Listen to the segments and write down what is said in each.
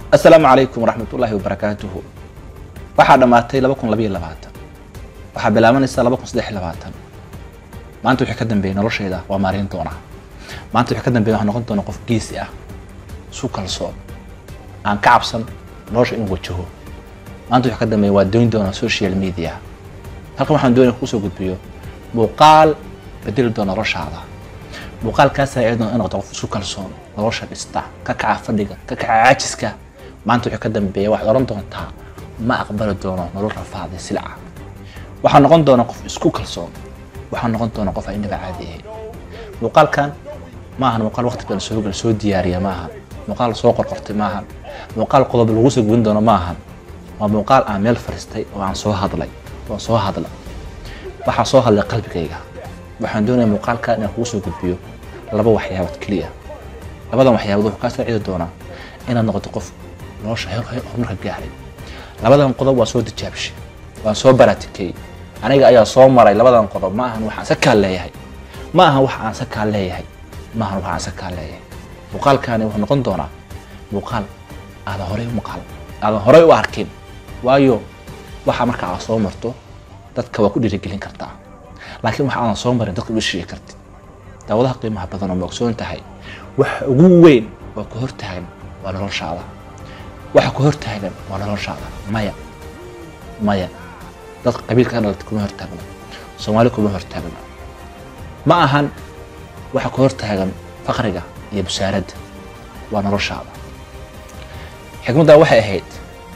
asalaamu calaykum waraxmatullaahi wabarakaatuhu waxaa dhammaatay laba kun labayo labaatan waxaa bilaabanaysa laba kun saddex iyo labaatan maanta wixii ka dambeeyay noloshayda waa maarayn doonaa maanta wixii ka dambeeya waxaa noqon doona qof geesi ah su kalsoon aan ka cabsan nolosha inuu wajaho maanta wixii ka dambeeya waa doyn doonaa social media halkan waxaan doonaya kusoo gudbiyo muuqaal bedeli doona noloshaada muuqaalkaasaa iyadoo in noqdo qof isu kalsoon nolosha dhista ka kaca fadhiga ka kaca caajiska maanta wixii ka dambeeya waxaad oran doontaa ma aqbali doono nolol rafaaday silca waxaa noqon doona qof isku kalsoon waxaa noqon doona qof aan inaba caadi ahayn muuqaalkan ma ahan muuqaal waqti badan soo gal soo diyaariya ma ahan muuqaal soo qorqortay ma ahan muuqaal qodob lagu soo gubin doono ma ahan waa muuqaal aan meel fariistay oo aan soo hadlay oo soo hadla waxaa soo hadlay qalbigayga waxaan doonaya muuqaalka inaan kugu soo gudbiyo laba waxyaabood keliya labadan waxyaabood wuxuu kaa saacidi doonaa inaad noqoto qof nolosha horumarka gaaray labadan qodob waa soo tijaabishay waan soo baratikay aniga ayaa soo maray labadan qodob ma ahan waxaan sakaa leeyahay ma ahan wax aan sakaa leeyahay ma ahan wax aan sakaa leeyahay muuqaalkaani wuxuu noqon doonaa muuqaal aadan horey u maqal aadan horey u arkin waayo waxa marka aad soo marto dadka waa ku dhiirigelin kartaa laakiin waxa aadan soo marin dadka uma sheegi kartid daawadaha qiimaha badan oo ma ogsoon tahay waxa ugu weyn oo ka hortaagan waa noloshaada waxa ku hortaagan waa noloshaada maya maya dad qabiilka dhalata kuma hortaagno soomaali kuma hortaagno ma ahan waxa ku hortaagan faqriga iyo busaaradda waa noloshaada xikmaddaa waxay ahayd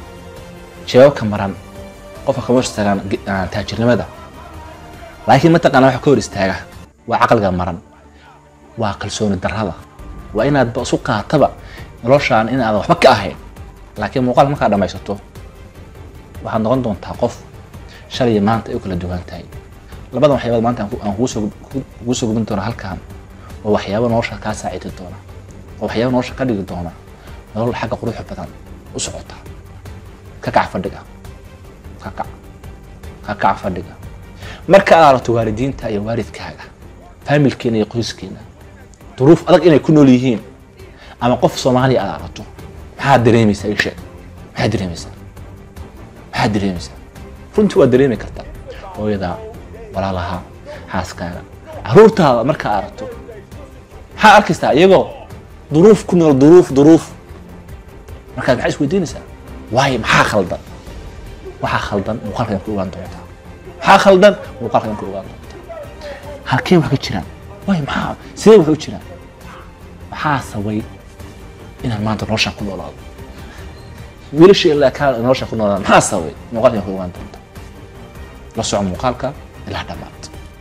jawaabka maran qofka kama hor istaagaan taajirnimada laakiin mataqaana waxa ka hor istaaga waa caqliga maran waa kalsooni darrada waa inaad isu qaataba noloshaan in aadan waxba ka ahayn laakiin muuqaal markaa dhammaysato waxaad noqon doontaa qof shalay maanta ay u kala duwan tahay labadan waxyaabood maanta aan kugu soo gubin doona halkan waa waxyaabo nolosha kaa saacidi doona waa waxyaabo nolosha ka dhigi doona nolol xagga quruxda badan u socota ka kac fadhiga ka kac ka kac fadhiga marka aad aragto waalidiinta iyo waalidkaaga faamilkeena iyo qoyskeena duruuf adag inay ku nool yihiin ama qof soomaaliya aad aragto maxaad dareemaysaa ii sheeg maxaad dareemaysaa maxaad dareemaysaa runtii waad dareemi kartaa hooyadaa walaalaha xaaskaaga caruurtaada markaa aragto maxaa arkaysaa iyagoo duruuf ku nool duruuf duruuf markaad maxaa isweydiinaysaa waayo maxaa khaldan waxaa khaldan muuqaalkan ku ogaan doontaa maxaa khaldan muuqaalkan ku ogaan doontaa halkee wax ka jiraan waayo maxaa sidee wax u jiraan maxaa sabay inaan maanta noloshaan ku noolaado wiilasha ilaa kaa noloshaan ku noolaado maxaa sabay muuqaalkan ku ogaan doontaa la soco muuqaalka ilaa dhammaad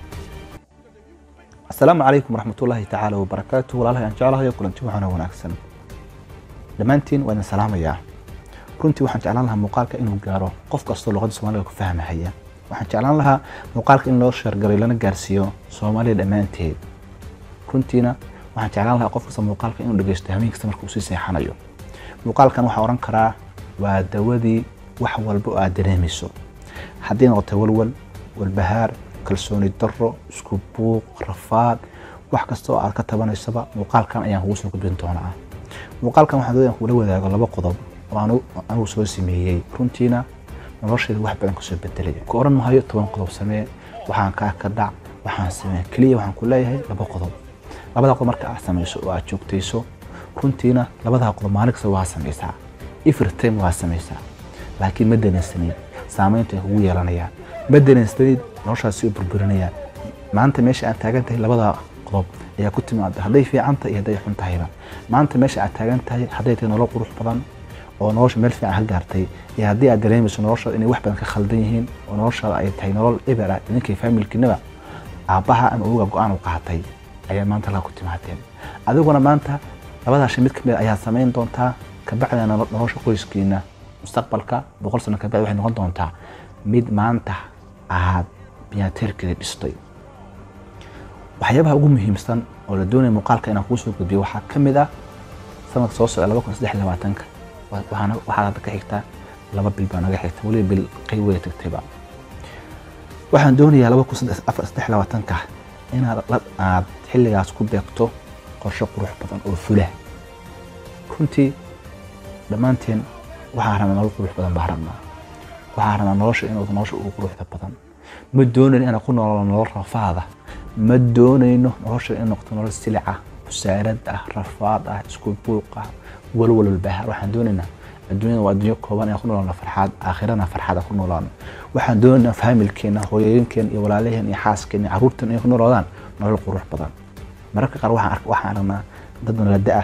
asalaamu calaykum waraxmatullaahi tacaala wabarakaatu walaalahay aan jeclahayo kulanti waxaana wanaagsan dhammaantiin waa idin salaamayaa runtii waxaan jeclaan lahaa muuqaalka inuu gaaro qof kastoo luqadda soomaaliga ku fahmahaya waxaan jeclaan lahaa muuqaalka in loo sheergaray lana gaarsiiyo soomaaliya dhammaanteed runtiina waxaan jeclaan lahaa qof kasta muuqaalka inuu dhegeysto habeen kasta marka uu sii seexanayo muuqaalkan waxaa odhan karaa waa dawadii wax walba oo aad dareemayso haddii noqotay walwal walbahaar kalsooni darro isku buuq rafaad wax kasta oo aad ka tabanaysaba muuqaalkan ayaan kugu soo gudbin doonaa muuqaalkan waxaan doonaya kula wadaago laba qodob oo anigu soo sameeyey runtiina noloshayda wax badan kasoo bedelay ku oran mahayo toban qodob samee waxaan kaa ka dhac waxaan samee keliya waxaan ku leeyahay laba qodob labada qodob marka aad samayso oo aad joogtayso runtiina labadaa qodob maalin kasta waa samaysaa every time waa samaysaa laakiin ma danaysanid saamaynta ay kugu yeelanayaan ma danaysanid noloshaas soo burburinayaan maanta meesha aad taagan tahay labadaa qodob ayaa ku timaada hadday fiican tahay iyo hadday xun tahayba maanta meesha aad taagan tahay hadday tahay nolol qurux badan oo nolosha meel fiican ka gaartay iyo haddii aad dareemayso noloshaada inay wax badan ka khaldan yihiin oo noloshaada ay tahay nolol eber ah idinkay faamilkiinaba aabbaha ama oga go-aan u qaatay ayaa maanta laa ku timaadeen adiguna maanta labadaasha mid kamid ayaad samayn doontaa kabacdina nolosha qoyskiina mustaqbalka boqol sano kabacdi waxay noqon doontaa mid maanta aad biyaateerkeeda dhistay waxyaabaha ugu muhiimsan oo la doonaya muuqaalka inaan kuu soo gudbiyo waxaa ka mid ah sanadka soo socda laba kun saddex labaatanka waxaad hadda ka xigtaa laba bil baa naga xigta weliba bil qayb way tagtayba waxaan doonayaa laba kun afar saddex labaatanka inaad aad xilligaas ku beegto qorshe qurux badan oo fula runtii dhammaanteen waxaan rabnaa nolol qurux badan baan rabnaa waxaan rabnaa nolosha inuu nolosha ugu quruxda badan ma doonayno inaan ku noolno nolol rafaada ma doonayno nolosha in noqoto nolol silica busaarad ah rafaad ah isku buuq ah walwal walbahaar waxaan doonaynaa adduunyada waa adduunyo kooban inaan ku noolaano farxaad aakhirana farxaad aan ku noolaano waxaan doonaynaa faamilkeena hooyooyinkeena iyo walaalaheen iyo xaaskeena iyo carruurteen inay ku noolaadaan nolol qurux badan mararka qaar waxaan ark- waxaan aragnaa dad nala da-ah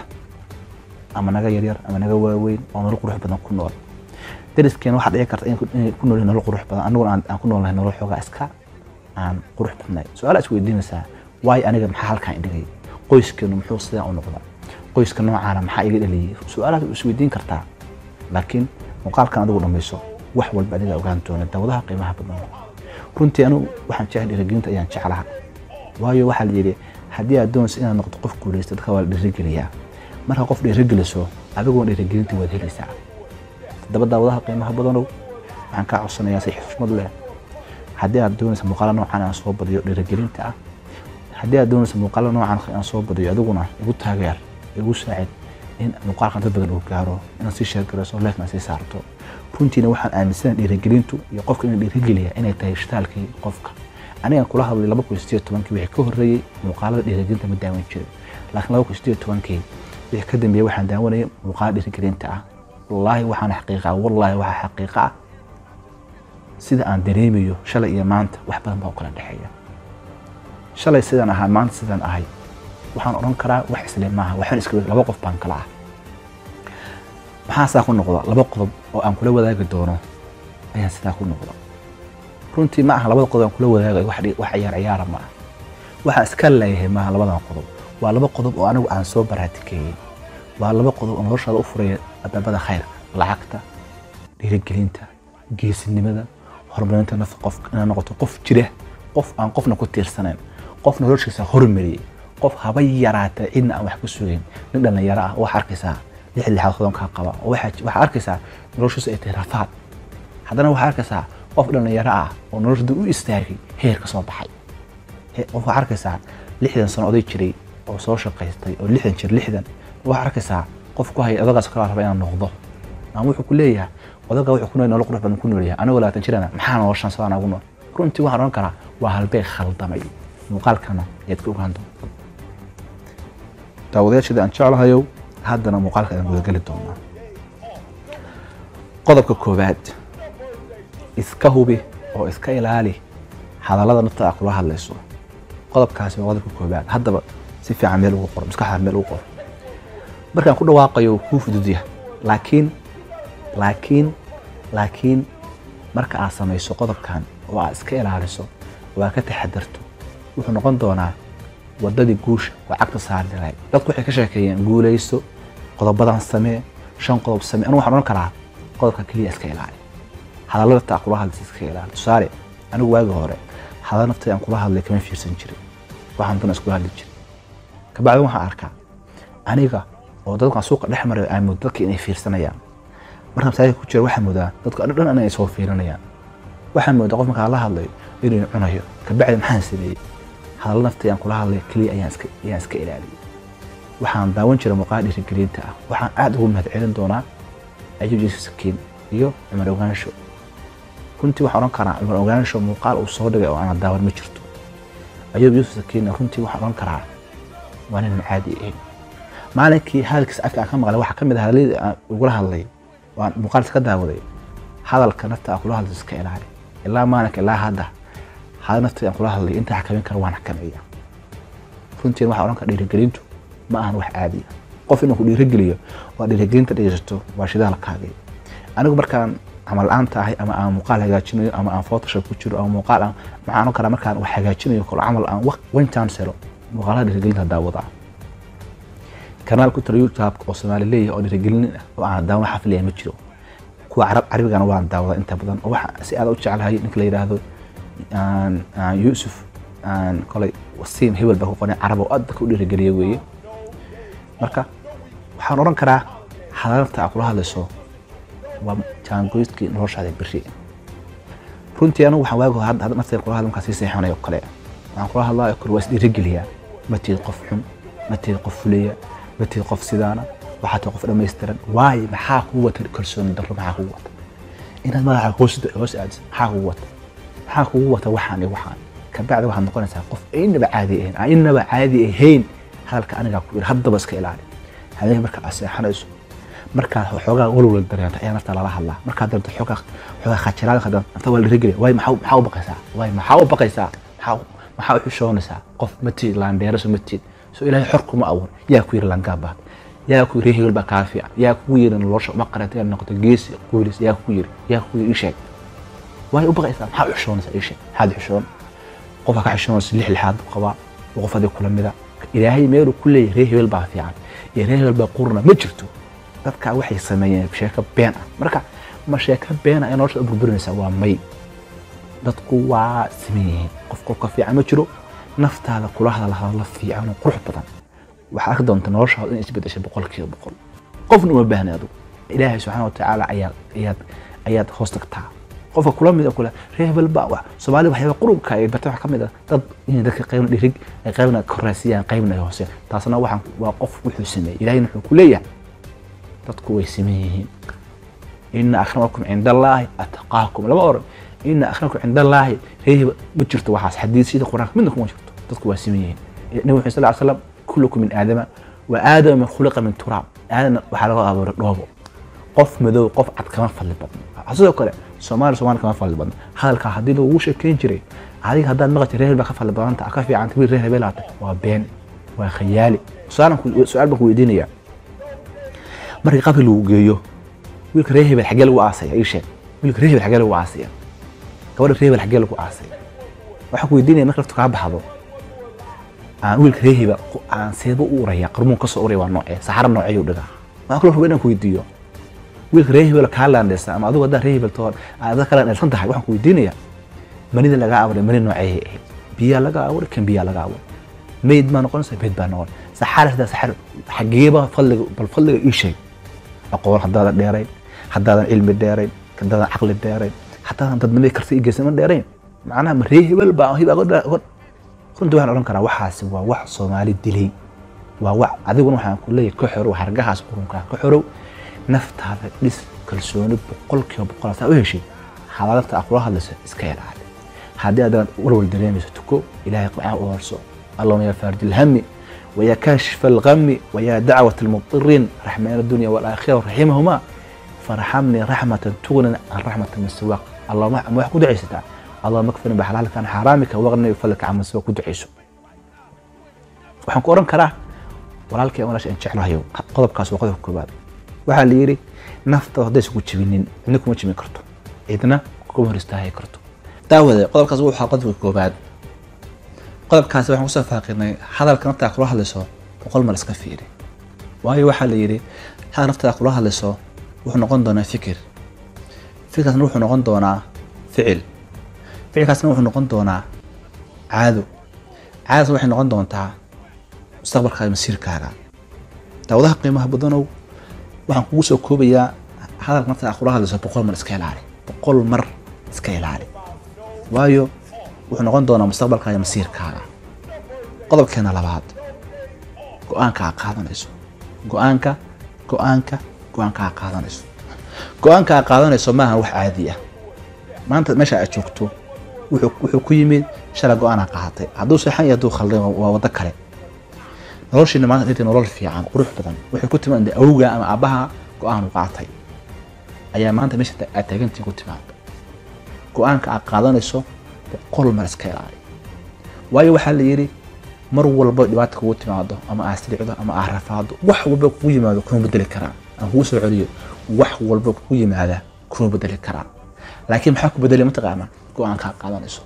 ama naga yaryar ama naga waaweyn oo nolol qurux badan ku nool dariskeena waxaa dhici karta inay ku- inay ku nool yihiin nolol qurux badan aniguna aan aan ku noolnahay nolol xoogaa iska aan qurux badnay su-aal is weydiinaysaa waayo aniga maxaa halkaan idhigay qoyskeenu muxuu sidaan u noqda qoyska noocaana maxaa iga dhaliyay su-aalahaas is weydiin kartaa laakiin muuqaalkan adigu dhamayso wax walba adiga ogaan doona dawadaha qiimaha badan runtii anigu waxaan jecel dhiirigelinta ayaan jeclaha waayo waxaa la yidhi haddii aad doonayso inaad noqoto qof guulaysta dadka waa la dhiirigeliyaa marka qof dhiirigeliso adiguna dhiirigelinta waad helaysaa todoba daawadaha qiimaha badanow waxaan kaa codsanayaa si xushmad leh haddii aad doonaysa muuqaalo noocan aan soo badiyo dhiirigelinta ah haddii aad doonaysa muuqaalo noocan aan soo badiyo adiguna igu taageer igu saacid in muuqaalkan dad badan uu gaaro inaad sii sheergarayso leefna sii saarto runtiina waxaan aaminsanahay dhiirigelintu iyo qofka inuu dhiirigeliya inay tahay shitaalkii qofka anigan kula hadlay laba kun sideed tobankii wixii ka horreeyey muuqaalada dhiirigelinta ma daawan jirin laakiin laba kun sideed tobankii wixii ka dambeeyey waxaan daawanayay muuqaalo dhiirigelinta ah wallaahi waxaan xaqiiqa wallaahi waxaa xaqiiqa ah sida aan dareemayo shalay iyo maanta wax badan baa u kala dhexeeya shalay sidaan ahaa maanta sidaan ahay waxaan odhan karaa wax isle maaha waxaan iska laba qof baan kala ah maxaa saa ku noqda laba qodob oo aan kula wadaagi doono ayaan sidaa ku noqda runtii ma aha labada qodob aan kula wadaagayo wax dhi- wax ciyaar ciyaara ma ah waxaan iska leeyahay maaha labadan qodob waa laba qodob oo anigu aan soo baraatikeeyey waa laba qodob oo noloshaada u furaya albaabada khayrka lacagta dhiirigelinta geesinimada horumarinta nafta qofka inaad noqoto qof jira qof aan qofna ku tiirsanayn qof noloshiisa hormariyey qof haba yaraata cidna aan wax ku sugayn nin dhallinyaro ah oo waxaa arkaysaa lix lixaad hodankaa qaba oo waxaa waxaa arkaysaa noloshiisa ay tahay rafaad haddana waxaa arkaysaa qof dhallinyaro ah oo noloshada u istaagay heer ka soo baxay He- qof waxaa arkaysaa lixdan sano oday jiray oo soo shaqaystay oo lixdan jir lixdan waxaa arkaysaa qof ku haya odagaas kala raba inaan noqdo ama wuxuu ku leeyahay odaga wuxuu ku nool nolol qurux badan ku nool yahay anigoo labaatan jirana maxaa noloshan sidaan ugu nool runtii waxaan odhan karaa waa halbeeg khaldamay muuqaalkana ayaad ka ogaan doonta daawadayaashada aan jeclahayow haddana muuqaalka ayaan gudageli doonaa qodobka koowaad iska hubi oo iska ilaali hadallada nafta aad kula hadlayso qodobkaasi waa qodobka koowaad haddaba si fiican meel ugu qor maskaxda meel ugu qor markaan ku dhawaaqayo wuu kuu fududya laakiin laakiin laakiin marka aad samayso qodobkan oo aad iska ilaaliso oo aad ka taxadarto wuxuu noqon doonaa wadadii guusha oo cagta saari lahayd dadku waxay ka sheekeeyeen guulayso qodobadan samee shan qodob samee anigu waxaan odhan karaa qodobka keliya iska ilaali hadallada taa kula hadlaysa iska ilaali tusaale anigu waagi hore hadal naftay aan kula hadlay kama fiirsan jirin waxaan dana iskula hadli jirin kabacdi waxaan arkaa aniga oo dadkan suuqa dhex marayo aan moodo dadka inay fiirsanayaan markaan masaajidka ku jira waxaan moodaa dadka dhan inay soo fiirinayaan waxaan moodaa qof markaan la hadlayo inuu cunayo kabacdi maxaan sameeyey hadal naftay aan kula hadlay keliya ayaan iska ayaan iska ilaaliyey waxaan daawan jiray muuqaal dhiirigelinta ah waxaan aad ugu mahad celin doonaa ayub yuusuf sakiin iyo cumar ogaansho runtii waxaan odhan karaa cumar ogaansho muuqaal uu soo dhigay oo aanan daawan ma jirto ayub yuusuf sakiinna runtii waxaan odhan karaa waa nin caadi ahayn maalinkii hadalkiisa afka aan ka maqlay waxaa ka mid ah hadalladii aan ugula hadlay waan muuqaalkiisa ka daawaday hadalka nafta aan kula hadlay iska ilaali ilaa maalinka ilaa hadda hadal nafta aan kula hadlay inta xakamin kara waan xakameeya runtiin waxaan odhan karaa dhiirigelintu ma ahan wax caadi ah qof inuu ku dhiirigeliyo waa dhiirigelinta dhegeysato waa shidaalkaagii anigu markaan camal la-aanta ahay ama aan muuqaal hagaajinayo ama aan photoshop ku jiro ama muuqaal aan maxaan odhan karaa markaan wax hagaajinayo kalo camal aan waq one chance helo muuqaalaha dhiirigelinta daawadaa kanaal ku tira youtube oo soomaali leeyahay oo dhiirigelin ah oo aan daawan xafilaya ma jiro kuwa carab carabigana waan daawadaa inta badan oo waxa si aad u jecelahay ninka la yidhaahdo aan- aan yuusuf aan kolay wasiim hebel baa ku qoray carab oo aad dadka u dhiirigeliya weeye marka waxaan odhan karaa hadalta aad kula hadlayso waa jaangoystkii noloshaada beri runtii anigu waxaan waagi hore hadda nafteeda kula hadla markaan sii seexanayo oo kale waxaan kula hadlaayo kale waa isdhiirigeliyaa ma tihid qof xun ma tihid qof fulaya ma tihid qof sidaana waxaa tahay qof dhammaystiran waayo maxaa kugu wata kalsooni darro maxaa kugu wata inaad madaxa hoos hoos aadis maxaa kugu wata maxaa kugu wata waxaan iyo waxaan kabacdi waxaad noqonaysaa qof aynaba caadi ahayn aynaba caadi ahayn hadalka anigaa ku yidhi haddaba iska ilaali habeenka marka aad seexanayso markaad xoogaa walwal dareento ayaa nafta lala hadlaa markaad dareento xoogaa xoogaa khajiraad qadan nafta waa la rigeli waay maxaa maxaa u baqaysaa waay maxaa u baqaysaa maxaa maxaa u xishoonaysaa qof ma tiid laandheeraso ma tiid so ilaahay xor kuma abuur yaa ku yidhi laangaabaad yaa ku yidhi hegel baa kaa fiican yaa kugu yidhi nolosha uma qarata inaad noqoto geesi quulis yaa kugu yidhi yaa kugu yidhi isheeg waay u baqaysaa maxaa u xishoonaysaa isheeg maxaad xishoon qofka ka xishoonaysa lix lixaad buu qabaa qof adii kula mida ilaahay meeluu ku leeyahay reer hebel baa fiican iyo reer hebel baa qurna ma jirto dadka waxay sameeyeen sheeko been ah marka ma sheeko been ah ee nolosha burburinaysa waa may dadku waa siman yihiin qof qofka fiican ma jiro naftaada kula hadal hadallo fiican oo qurux badan waxaad arki doonta noloshaada in isbedeshay boqolkiiba boqol qofna uma baahna adigu ilaahay subxaana watacaala ayaad ayaad ayaad hoos tagtaa qofka kula mid kule reer hebel baa wax soomaali waxyaaba qurubka ay bartay wax ka mid ah dad inay dadka qaybna dhirig ay qaybna koraasiyaan qaybna ay hooseen taasna waxaan waa qof wuxuu sameeyey ilaahayna wuxuu ku leeyahay dadku way siman yihiin ina akramakum cinda allaahi ataqaakum lama oran ina akramakum cinda allaahi reer hebel ma jirto waxaas xadiisyada qur-aanka midna kuma jirto dadku waa siman yihiin nabi maxamed sal ly slam kullukum min aadama wa aadama min khuliqa min turaab aadana waxaa laga abuuray dhoobo qof madow qof cad kama fadli badno sidoo kale soomaali soomaali kama fadli badno hadalkaa haddii lagu sheekeyn jiray adiga haddaad maqashay reer hebel baa ka fadli badanta ka fiicanta wiil reer hebel aata waa been waa khayaali su-aal baan ku weydiinayaa markii qabri lagu geeyo wiilka reer hebel xaggee lagu aasaya ii sheeg wiilka reer hebel xaggee lagu aasaya gabadha reer hebel xaggee lagu aasaya waxaan ku weydiinaya marka laftu kaa baxdo aan wiilka reer hebel aan seeba u uraya qarmuun kasoo uraya waa noocee saxaro noocee u dhigaa waxaan kaloo rabaa inaan ku weydiiyo wiilka reer hebel kaa laandhaysa ama adigu haddaa reer hebel toon aad kala dhalsan tahay waxaan ku weydiinayaa manida laga abuuray mani noocee ahayd biyaa laga abuuray kan biyaa laga abuuray meyd baa noqonaysa meyd baa noqon saxaar hadaa saxaar xageeba fadliga bal fadliga ii sheeg aqoon haddaadan dheerayn haddaadan cilmi dheerayn haddaadan caqli dheerayn haddaadan dadnimay karti iyo geesnimo dheerayn macnaha ma reer hebel baa hib runtii waxaan odhan karaa waxaasi waa wax soomaali dilay waa wax adiguna waxaan ku leeyahay ka xorow hargahaas qurunkaa ka xorow naftaada dhis kalsooni boqolkiiba boqol saa u heshay hadalta aad kula hadlayso iska ilaali haddii aad walwal dareemayso tuko ilaahay qamcaha u horso اللهم يا فارج الهم ويا كاشف الغم ويا دعوة المضطرين رحمن الدنيا والآخرة رحمهما فرحمني رحمة تغني عن رحمة من سواك اللهم ما يحكو دعيستا اللهم اكفني بحلالك عن حرامك واغني بفضلك عن من سواك دعيسو waxaan ku oran karaa walaalkay walaasha aan jeclahayo qodobkaas waa qodobka koobaad waxaa la yidhi nafta hadday isku jibinin cidna kuma jibin karto cidna kuma hor istaahi karto daawade qodobkaas wuxuu ahaa qodobka koobaad qodobkaasi waxaan kusoo faaqinay hadalka naftaa kula hadlayso boqol mar iska fiiri waayo waxaa la yidhi hadal naftaa kula hadlayso wuxuu noqon doonaa fikir fikirkaasna wuxuu noqon doonaa ficil ficilkaasna wuxuu noqon doonaa caado caadasna waxay noqon doontaa mustaqbalkaaga masiirkaaga daawadaha qiimaha badanow waxaan kugu soo koobayaa hadalka naftaa kula hadlayso boqol mar iska ilaali boqol mar iska ilaali waayo wuxuu noqon doonaa mustaqbalkaaga masiirkaaga qodobkeena labaad go-aanka aad qaadanayso go-aanka go-aanka go-aanka aad qaadanayso go-aanka aad qaadanayso maaha wax caadi ah maanta meesha aad joogto wuxuu ku yimid shalay go-aan aad qaadatay hadduu seexan iyo hadduu khaldan waa waddo kale noloshiina maanta dhirtay nolol fiican qurux badan waxay ku timaada awga ama aabbaha go-aan u qaatay ayaa maanta meesha aad taagantiin ku timaada go-aanka aad qaadanayso boqol mar iska ilaali waayo waxaa la yidhi mar walba dhibaata kugu timaado ama aad siricdo ama aad rafaado wax walba kugu yimaado kuma bedeli karaan aan kugu soo celiyo wax walba kugu yimaada kuma bedeli karaan laakiin maxaa ku bedeli mataqaana go-aanka aad qaadanayso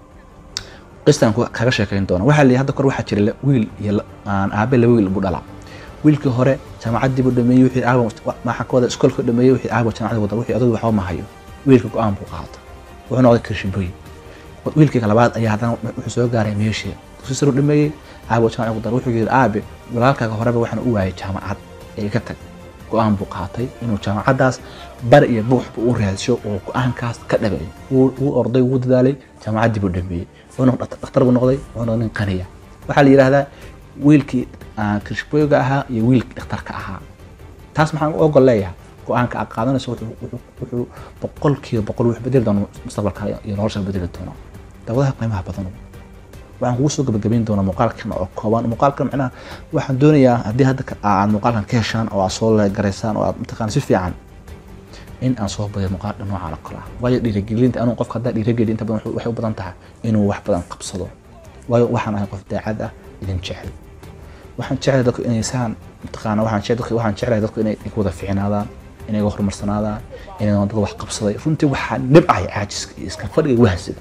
qistaan kaga sheekayn doona waxaa la yidhi hadda kor waxaa jira wiil iyo aan aabe laba wiil buu dhalaa wiilkii hore jaamacaddii buu dhameeyey wixii aago maxaa ka wada iskoolka dhameeyey wixii aago jaamacadda wada wixii odaygu waxba ma hayo wiilka go-aan buu qaata wuxuu noqday kirshiboy wiilkii labaad ayaa haddana wuxuu soo gaaray meeshii dugsi sare u dhameeyey aabe jaamac dar wuxuu yidhi aabe walaalkaaga horeba waxaan u waayay jaamacad ee ka tag go-aan buu qaatay inuu jaamacaddaas bari iyo buux buu u raadsho oo go-aankaas ka dhabeeyo wuu orday wuu dadaalay jaamacaddii buu dhameeyey dhakhtar buu noqday wuxuu noqday nin qaniya waxaa la yidhaahdaa wiilkii kirshboyga ahaa iyo wiilkii dhakhtarka ahaa taas maxaan u ogol leeyahay go-aanka aad qaadanayso wuxuu- wuxuu wuxuu boqolkiiba boqol wuxuu bedeli doona mustaqbalka iyo nolosha bedeli doona dawadaha qiimaha badan waxaan kugu soo gabagabayn doonaa muuqaalkan oo kooban muuqaalkan macnaha waxaan doonayaa haddii hadda ka- aad muuqaalkan ka heshaan oo aad soo garaysaan oo aad mataqaana si fiican in aan soo badiyo muuqaal noocan oo kale ah waayo dhiirigelinta anuu qofka haddaa dhiirigeli inta badan waxay u badan tahay inuu wax badan qabsado waayo waxaan ahay qof daacad ah idin jecel waxaan jeclahay dadku inay saan mataqaana waxaan jecel dadku waxaan jeclahay dadku inay ku wada fiicnaadaan inay iga horumarsanaadaan inay dad wax qabsaday runtii waxaa dhibcaya caajiska iyo iska fadhiga wahsida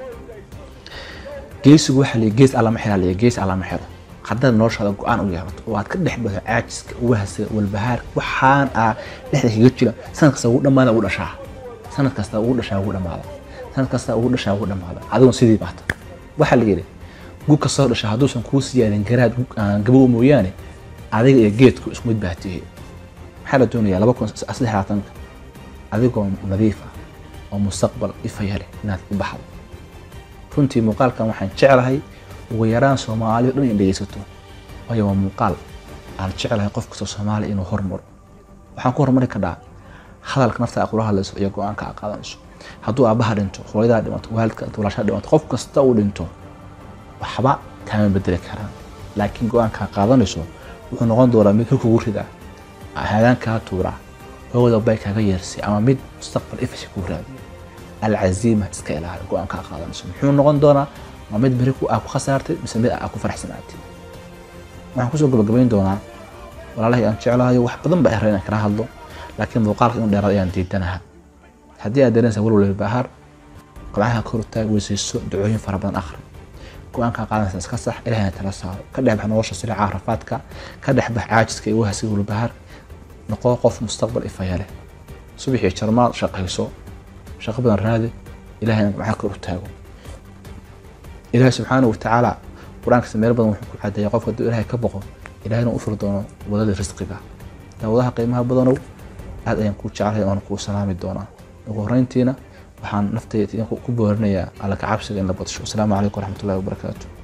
geesigu waxaa leeyahay gees allama xira leeyahay gees allama xiro haddaad noloshaada go-aan u yeelato oo aad ka dhex baxdo caajiska wahsiga walbahaar waxaan aa dhexda kaga jira sanad kasta ugu dhammaada ugu dhashaa sanad kasta ugu dhashaa ugu dhammaada sanad kasta ugu dhashaa ugu dhammaada adigun sidii baata waxaa la yidhi gug kastoo dhasha hadduusan kuu siyaadin garaad gug aan gabow mooyaane adiga iyo geedku isku mid baa tihi maxaa la doonayaa laba kun saddex labaatanka adigoo nadiif ah oo mustaqbal ifaya leh inaad u baxdo runtii muuqaalkan waxaan jeclahay ugu yaraan soomaali o dhan in dhegeysato waayo waa muuqaal aan jeclahay qof kastoo soomaali inuu hormaro waxaan ku hormari kadhaa hadalka nafta aad kula hadlayso iyo go-aanka aad qaadanayso hadduu aabbaha dhinto hooyadaa dhimato waalidka inta walaashaa dhimato qof kasta uu dhinto waxba kaama bedeli karaan laakiin go-aanka aad qaadanayso wuxuu noqon doonaa mid kugu rida haadaan kaa tuura hooda bay kaaga yeersay ama mid mustaqbal ifasha kuu raadiyo alcaziima iska ilaali go-aanka aad qaadanayso muxuu noqon doonaa ma mid beri ku aa ku khasaartay mise mid aa ku faraxsanaatay waxaan kusoo gabagabayn doonaa walaalahay aan jeclahayo wax badan baa iray inaan kala hadlo laakiin muuqaalka inuu dheeraad ayaan diidanaha haddii aad dareensa walwal bahaar qabcaha kor taag weysayso ducooyin fara badan akhri go-aanka qaadanaysa iska sax ilahayna tala saaro ka dhex bax nolosha silica rafaadka ka dhex bax caajiska iyo wahasiga walbahaar noqo qof mustaqbal ifaya leh subaxii jarmaad shaqayso shaqo badan raadi ilahayna qabcaha kor u taago ilaahay subxaanahu watacaala qur-aankiisa meel badan wuxuu ku cadeeya qofka hadduu ilaahay ka boqo ilaahayna u furi doono wadada risqiga daawadaha qiimaha badanow aad ayaan kuu jeclahay oona kuu salaami doonaa ugu horreyntiina waxaan naftayda ku boorinayaa alla ka cabsiga in la badsho asalaamu calaykum waraxmatullahi wabarakaatu